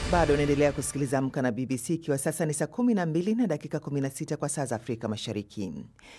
Bado unaendelea kusikiliza Amka na BBC ikiwa sasa ni saa 12 na dakika 16 kwa saa za Afrika Mashariki.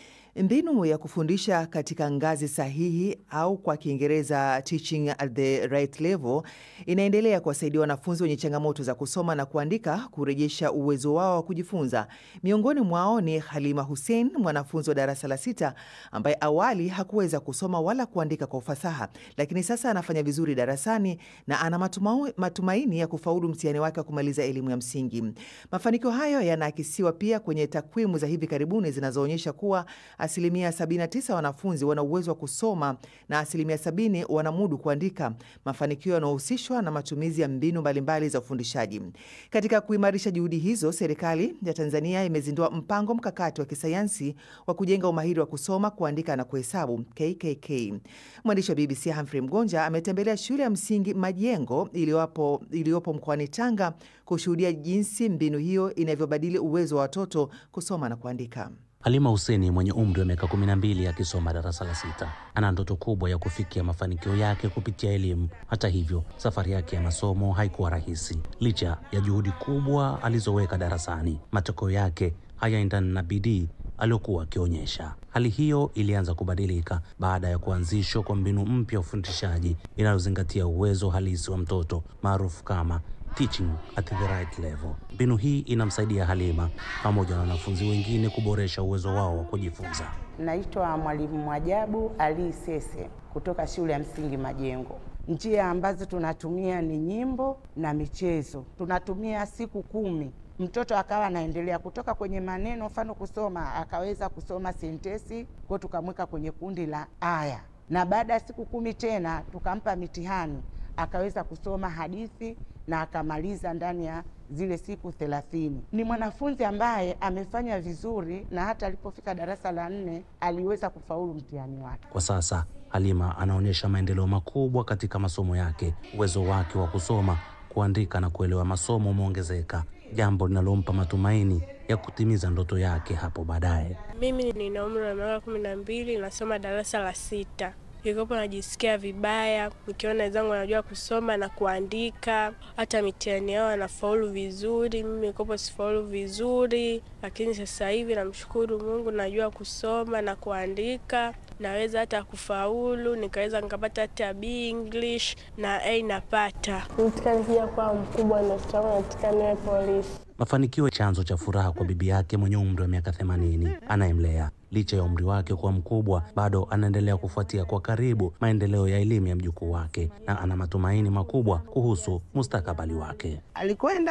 Mbinu ya kufundisha katika ngazi sahihi au kwa Kiingereza teaching at the right level inaendelea kuwasaidia wanafunzi wenye changamoto za kusoma na kuandika kurejesha uwezo wao wa kujifunza. Miongoni mwao ni Halima Hussein, mwanafunzi wa darasa la sita ambaye awali hakuweza kusoma wala kuandika kwa ufasaha, lakini sasa anafanya vizuri darasani na ana matuma, matumaini ya kufaulu mtihani wake wa kumaliza elimu ya msingi. Mafanikio hayo yanaakisiwa pia kwenye takwimu za hivi karibuni zinazoonyesha kuwa asilimia 79 wanafunzi wana uwezo wa kusoma na asilimia 70 wanamudu kuandika, mafanikio yanayohusishwa na matumizi ya mbinu mbalimbali za ufundishaji. Katika kuimarisha juhudi hizo, serikali ya Tanzania imezindua mpango mkakati wa kisayansi wa kujenga umahiri wa kusoma, kuandika na kuhesabu KKK. Mwandishi wa BBC Humphrey Mgonja ametembelea shule ya msingi Majengo iliyopo iliyopo mkoani Tanga kushuhudia jinsi mbinu hiyo inavyobadili uwezo wa watoto kusoma na kuandika. Halima Huseni mwenye umri wa miaka 12 akisoma darasa la sita ana ndoto kubwa ya kufikia mafanikio yake kupitia elimu. Hata hivyo, safari yake ya masomo haikuwa rahisi. Licha ya juhudi kubwa alizoweka darasani, matokeo yake hayaendani na bidii aliyokuwa akionyesha. Hali hiyo ilianza kubadilika baada ya kuanzishwa kwa mbinu mpya ya ufundishaji inayozingatia uwezo halisi wa mtoto maarufu kama teaching at the right level. Mbinu hii inamsaidia Halima pamoja na wanafunzi wengine kuboresha uwezo wao wa kujifunza. Naitwa Mwalimu Mwajabu Ali Sese kutoka shule ya msingi Majengo. Njia ambazo tunatumia ni nyimbo na michezo. Tunatumia siku kumi, mtoto akawa anaendelea kutoka kwenye maneno, mfano kusoma, akaweza kusoma sentesi kwao, tukamweka kwenye kundi la aya, na baada ya siku kumi tena tukampa mitihani, akaweza kusoma hadithi na akamaliza ndani ya zile siku thelathini. Ni mwanafunzi ambaye amefanya vizuri na hata alipofika darasa la nne aliweza kufaulu mtihani wake. Kwa sasa Halima anaonyesha maendeleo makubwa katika masomo yake. Uwezo wake wa kusoma, kuandika na kuelewa masomo umeongezeka, jambo linalompa matumaini ya kutimiza ndoto yake hapo baadaye. Mimi nina umri wa miaka kumi na mbili, nasoma darasa la sita. Nilikopo najisikia vibaya nikiona wenzangu wanajua kusoma na kuandika, hata mitihani yao wanafaulu vizuri, mimi nilikopo sifaulu vizuri. Lakini sasa hivi namshukuru Mungu, najua kusoma na kuandika, naweza hata kufaulu, nikaweza nikapata hata B English na A napata. Nataka nikija kuwa mkubwa, ndoto yangu nataka niwe polisi. Mafanikio chanzo cha furaha kwa bibi yake mwenye umri wa miaka 80 anayemlea. Licha ya umri wake kuwa mkubwa, bado anaendelea kufuatia kwa karibu maendeleo ya elimu ya mjukuu wake na ana matumaini makubwa kuhusu mustakabali wake. Alikwenda